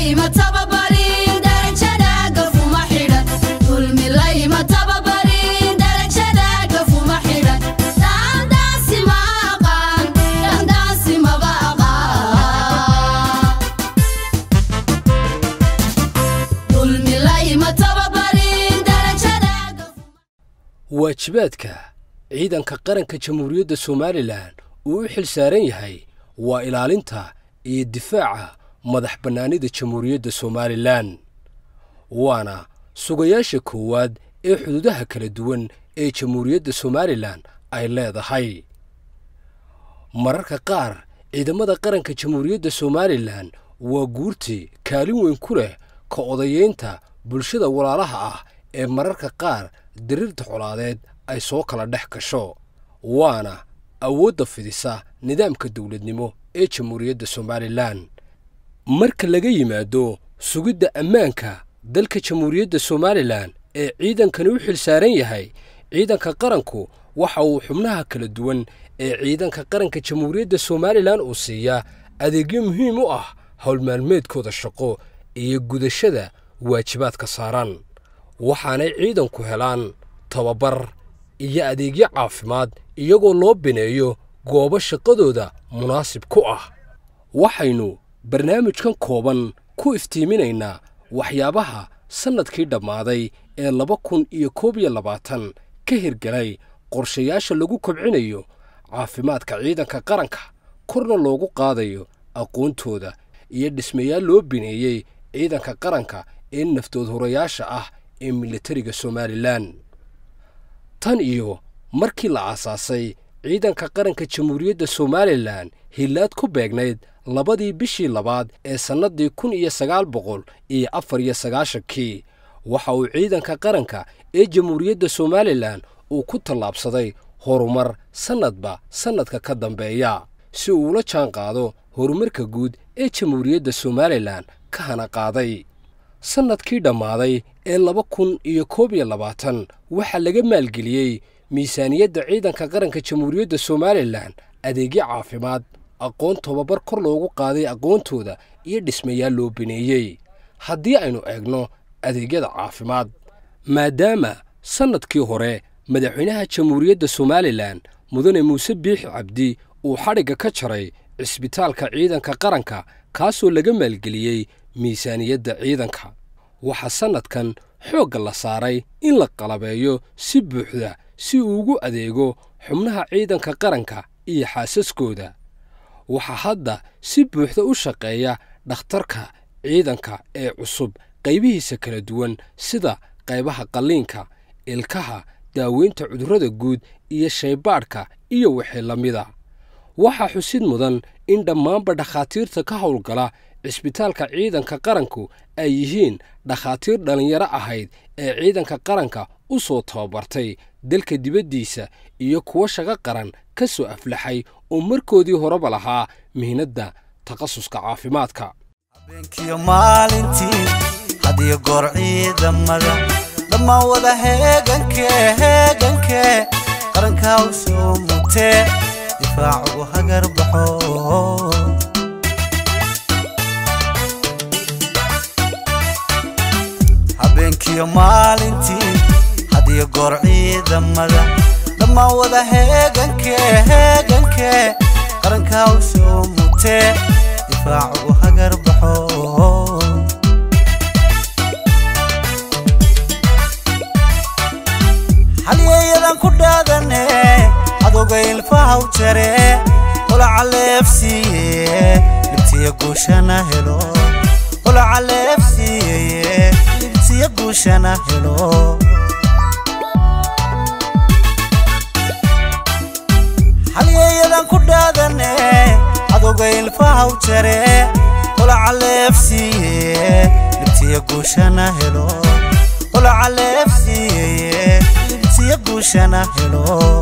layma tababarin darajada gafuma xidhan dulmi layma tababarin darajada gafuma xidhan daandaasi ma aqaan daandaasi maba aqaan dulmi layma tababarin darajada gafuma waajibaadka ciidanka qaranka jamhuuriyadda somalilan uu u xil saaran yahay waa ilaalinta iyo difaaca madax bannaanida jamhuuriyadda somalilan waana sugayaasha koowaad ee xuduudaha kala duwan ee jamhuuriyadda somalilan ay leedahay mararka qaar ciidamada qaranka jamhuuriyadda somalilan waa guurtii kaalin weyn ku leh ka odayeynta bulshada walaalaha ah ee mararka qaar diriirta colaadeed ay soo kala dhex gasho waana awoodda fidisa nidaamka dowladnimo ee jamhuuriyadda somalilan marka laga yimaado sugidda ammaanka dalka jamhuuriyadda somalilan ee ciidankani u xil saaran yahay ciidanka qaranku waxa uu xubnaha kala duwan ee ciidanka qaranka jamhuuriyadda somalilan uu siiyaa adeegyo muhiim u ah howlmaalmeedkooda shaqo iyo gudashada waajibaadka saaran waxaanay ciidanku helaan tababar iyo adeegyo caafimaad iyagoo loo bineeyo goobo shaqadooda munaasib ku ah waxaynu barnaamijkan kooban ku iftiiminaynaa waxyaabaha sannadkii dhammaaday ee laba kun iyo koob iyo labaatan ka hirgelay qorshayaasha lagu kobcinayo caafimaadka ciidanka qaranka korna loogu qaadayo aqoontooda iyo dhismayaal loo bineeyey ciidanka qaranka ee naftood horayaasha ah ee militariga somalilan tan iyo markii la aasaasay ciidanka qaranka jamhuuriyadda somalilan hillaad ku beegnayd labadii bishii labaad ee sannaddii kun iyo sagaal boqol iyo afar iyo sagaashankii waxa uu ciidanka qaranka ee jamhuuriyadda somalilan uu ku tallaabsaday horumar sannadba sannadka ka dambeeya si uu ula jaan qaado horumarka guud ee jamhuuriyadda somalilan ka hana qaaday sannadkii dhammaaday ee laba kun iyo koob iyo labaatan waxaa laga maalgeliyey miisaaniyadda ciidanka qaranka jamhuuriyadda somalilan adeegyo caafimaad aqoon tobabar kor loogu qaaday aqoontooda iyo dhismayaal loo bineeyey haddii aynu eegno adeegyada caafimaad maadaama sannadkii hore madaxweynaha jamhuuriyadda somalilan mudane muuse biixi cabdi uu xadhigga ka jaray cisbitaalka ciidanka qaranka kaasoo laga maalgeliyey miisaaniyadda ciidanka waxaa sannadkan xoogga la saaray in la qalabeeyo si buuxda si uu ugu adeego xubnaha ciidanka qaranka iyo xaasaskooda waxaa hadda si buuxda u shaqeeya dhakhtarka ciidanka ee cusub qaybihiisa kala duwan sida qaybaha qalliinka ilkaha daaweynta cudurrada guud iyo shaybaadhka iyo wixii la mida waxaa xusid mudan in dhammaanba dhakhaatiirta ka howlgala cisbitaalka ciidanka qaranku ay yihiin dhakhaatiir dhallinyaro ahayd ee ciidanka qaranka u soo tababartay dalka dibaddiisa iyo kuwo shaqo qaran ka soo aflaxay oo markoodii horeba lahaa mihnadda takhasuska caafimaadka habeenkiyo maalintii hadiyo goor ciidamada dhammaan wada heegankee heegankee qarankaa u soo mutee difaac ugu hagar baxo habeenkiyo maalintii hadiyo goor ciidamada dhammaan wada heegankee heegankee qarankaa u soo mutee difaac ugu hagar baxo halyeeyadan ku dhaadane adowga ilfahaw jare holaca leefsiiye libtiya guushana helo holaca leefsiiyeye libtiya guushana helo halyeeyadan ku dhaadane adowga ilfahaw jare holaca leefsiiye libtiya guushana helo holaca leefsiiyeye libtiya guushana helo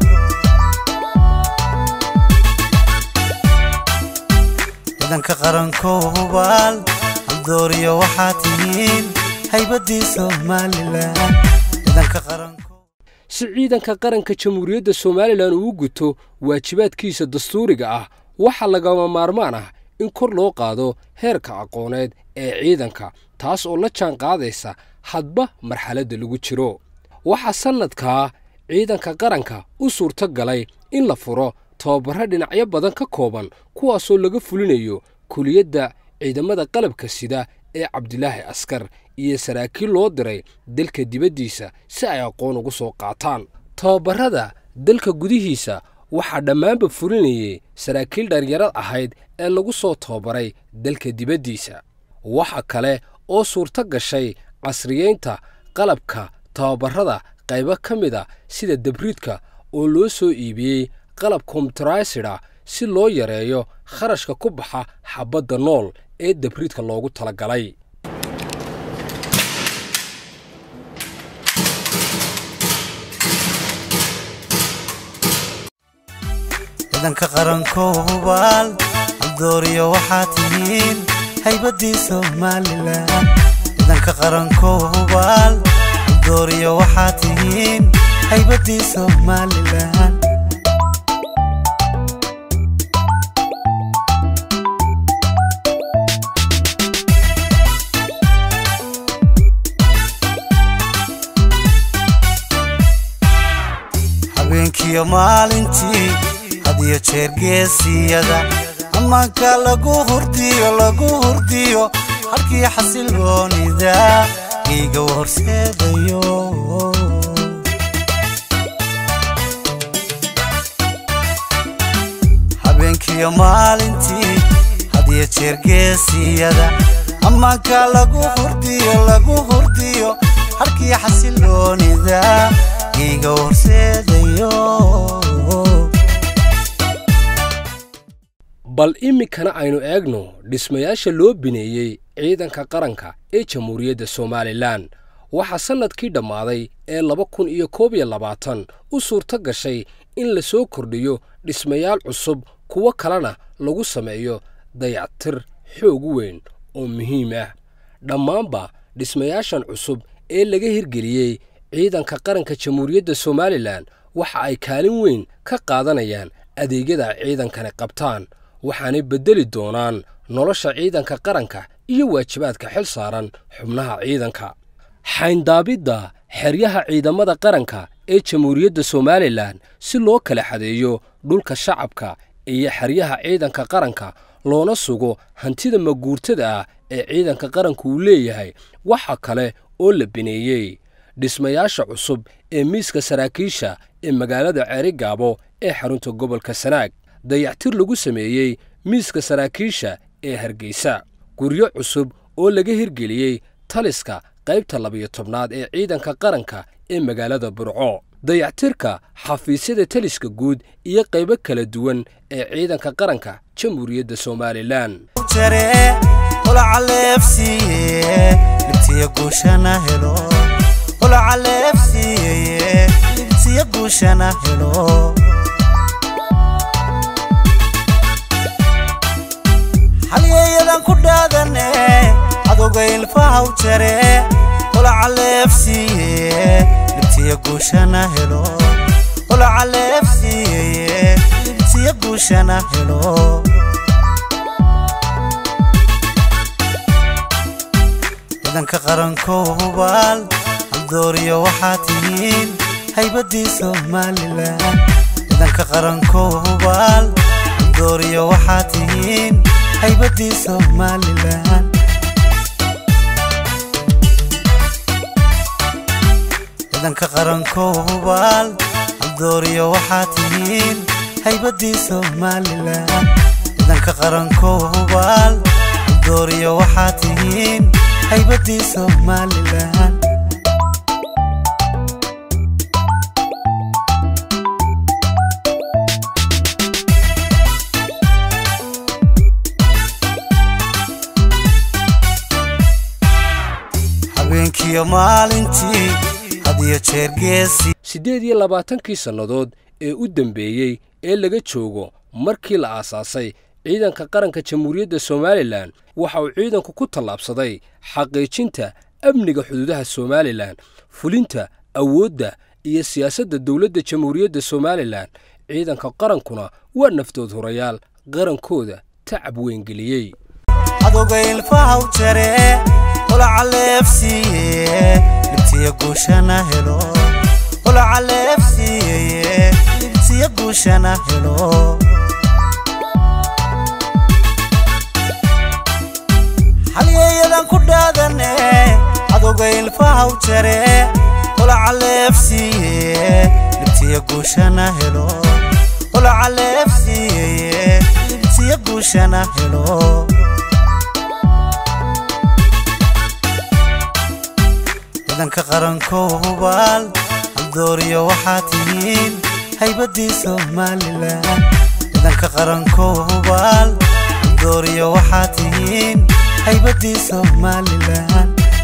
ciidanka qarankow hubaal haldooriyo waxaa tihiin haybadii somalilan ciidanka qaranko si ciidanka qaranka jamhuuriyadda somalilan uu guto waajibaadkiisa dastuuriga ah waxaa lagama maarmaan ah in kor loo qaado heerka aqooneed ee ciidanka taas oo la jaan qaadaysa hadba marxaladda lagu jiro waxaa sannadkaa ciidanka qaranka u suurto galay in la furo tababarro dhinacyo badan ka kooban kuwaasoo laga fulinayo kuliyadda ciidamada qalabka sida ee cabdilaahi askar iyo saraakiil loo diray dalka dibaddiisa si ay aqoon ugu soo qaataan tababarrada dalka gudihiisa waxaa dhammaanba fulinayay saraakiil dhalinyarad ahayd ee lagu soo tababaray dalka dibaddiisa waxa kale oo suurto gashay casriyeynta qalabka tababarrada qaybo ka mid a sida dabriidka oo loo soo iibiyey qalab kombyutaraysidha si loo yareeyo kharashka ku baxa xabadda nool ee dabriidka loogu talagalay ciidanka qaranko hubaal haldooriyo waxaa tihiin haybadii somalilan ciidanka qaranko hubaal haldooriyo waxaa tihiin haybadii somalilan habeenkiyo maalintii hadiyo jeer geesiyada ammaanka lagu hurdiyo lagu hurdiyo halkii xasilgoonida iiga horseedayo habeenkiyo maalintii hadiyo jeer geesiyada ammaanka lagu hurdiyo lagu hurdiyo halkii xasilgoonida iiga horseedayo bal iminkana aynu eegno dhismayaasha loo bineeyey ciidanka qaranka ee jamhuuriyadda somalilan waxaa sannadkii dhammaaday ee laba kun iyo koob iyo labaatan u suurto gashay in la soo kordhiyo dhismayaal cusub kuwo kalena lagu sameeyo dayactir xoog weyn oo muhiim ah dhammaanba dhismayaashan cusub ee laga hirgeliyey ciidanka qaranka jamhuuriyadda somalilan waxa ay kaalin weyn ka qaadanayaan adeegyada ay ciidankani qabtaan waxaanay beddeli doonaan nolosha ciidanka qaranka iyo waajibaadka xil saaran xubnaha ciidanka xayndaabidda xeryaha ciidamada qaranka ee jamhuuriyadda somalilan si loo kala xadeeyo dhulka shacabka iyo xeryaha ciidanka qaranka loona sugo hantida maguurtada ah ee ciidanka qaranku uu leeyahay waxa kale oo la bineeyey dhismayaasha cusub ee miiska saraakiisha ee magaalada ceerigaabo ee xarunta gobolka sanaag dayactir lagu sameeyey miiska saraakiisha ee hargeysa guryo cusub oo laga hirgeliyey taliska qaybta labiyo tobnaad ee ciidanka qaranka ee magaalada burco dayactirka xafiisyada taliska guud iyo qaybo kala duwan ee ciidanka qaranka jamhuuriyadda somalilan jare olacaleefsiiye libtiya guushana helo olacaleefsiiye libtiya guushana helo halyeeyadan ku dhaadane cadowga ilfahaw jare olacaleefsiiye libtiya guushana helo olacaleefsiiye libtiya guushana helo ciidanka qaranko hubaal haldooriyo waxaa tihiin haybadii somalilan ciidanka qaranko hubaal haldooriyo waxaa tihiin haybadii somalilan ciidanka qaranko hubaal haldooriyo waxaa tihiin haybadii somalilan ciidanka qaranko hubaal haldooriyo waxaa tihiin haybadii somalilan habeenkiyo maalintii hadiyo jeer geesi siddeed iyo labaatankii sannadood ee u dembeeyey ee laga joogo markii la aasaasay ciidanka qaranka jamhuuriyadda somalilan waxa uu ciidanku ku tallaabsaday xaqiijinta amniga xuduudaha somalilan fulinta awoodda iyo siyaasadda dowladda jamhuuriyadda somalilan ciidanka qarankuna waa naftood hurayaal qarankooda tacab weyngeliyey cadowga ilfahaw jare holaca leefsiiye libtiya guushana helo holaca leefsiiyeye libtiya guushana helo halyeeyadan ku dhaadane cadowga ilfahaw jare holaca leefsiiye libtiya guushana helo holaca leefsiiyeye libtiya guushana helo ciidanka qarankow hubaal haldooriyo waxaa tihiin haybadii somalilan ciidanka qarankow hubaal haldooriyo waxaa tihiin haybadii somalilan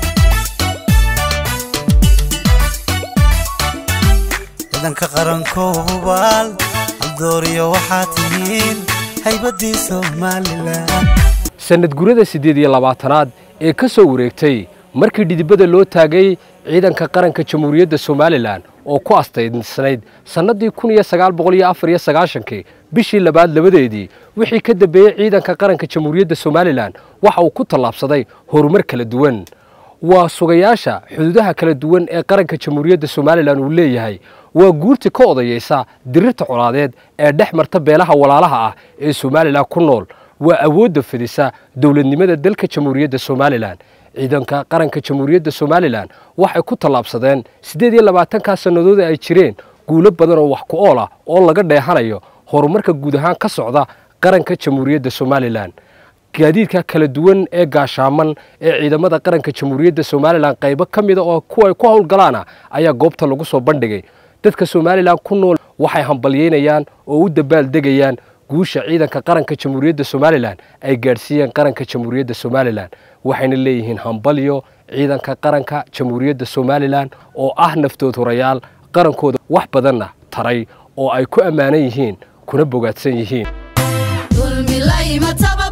ciidanka qarankow hubaal haldooriyo waxaa tihiin haybadii somalilan sannad gurada siddeed iyo labaatanaad ee ka soo wareegtay markii dhidibada loo taagay ciidanka qaranka jamhuuriyadda somalilan oo ku astaysnayd sannaddii kun iyo sagaal boqol iyo afar iyo sagaashankii bishii labaad labadeedii wixii ka dambeeyey ciidanka qaranka jamhuuriyadda somalilan waxa uu ku tallaabsaday horumar kala duwan waa sugayaasha xuduudaha kala duwan ee qaranka jamhuuriyadda somalilan uu leeyahay waa guurti ka odayeysa dirirta colaadeed ee dhex marta beelaha walaalaha ah ee somalilan ku nool waa awoodda fidisa dowladnimada dalka jamhuuriyadda somalilan ciidanka qaranka jamhuuriyadda somalilan waxay ku tallaabsadeen siddeed iyo labaatankaa sannadood ay jireen guulo badan oo wax ku ool ah oo laga dheehanayo horumarka guud ahaan ka socda qaranka jamhuuriyadda somalilan gaadiidka kala duwan ee gaashaaman ee ciidamada qaranka jamhuuriyadda somalilan qaybo ka mida oo kuwa ku howlgalaana ayaa goobta lagu soo bandhigay dadka somalilan ku nool waxay hambalyeynayaan oo u dabaaldegayaan guusha ciidanka qaranka jamhuuriyadda somalilan ay gaadhsiiyeen qaranka jamhuuriyadda somalilan waxayna leeyihiin hambalyo ciidanka qaranka jamhuuriyadda somalilan oo ah naftood horayaal qarankooda wax badanna taray oo ay ku ammaanan yihiin kuna bogaadsan yihiin dulmi layma taba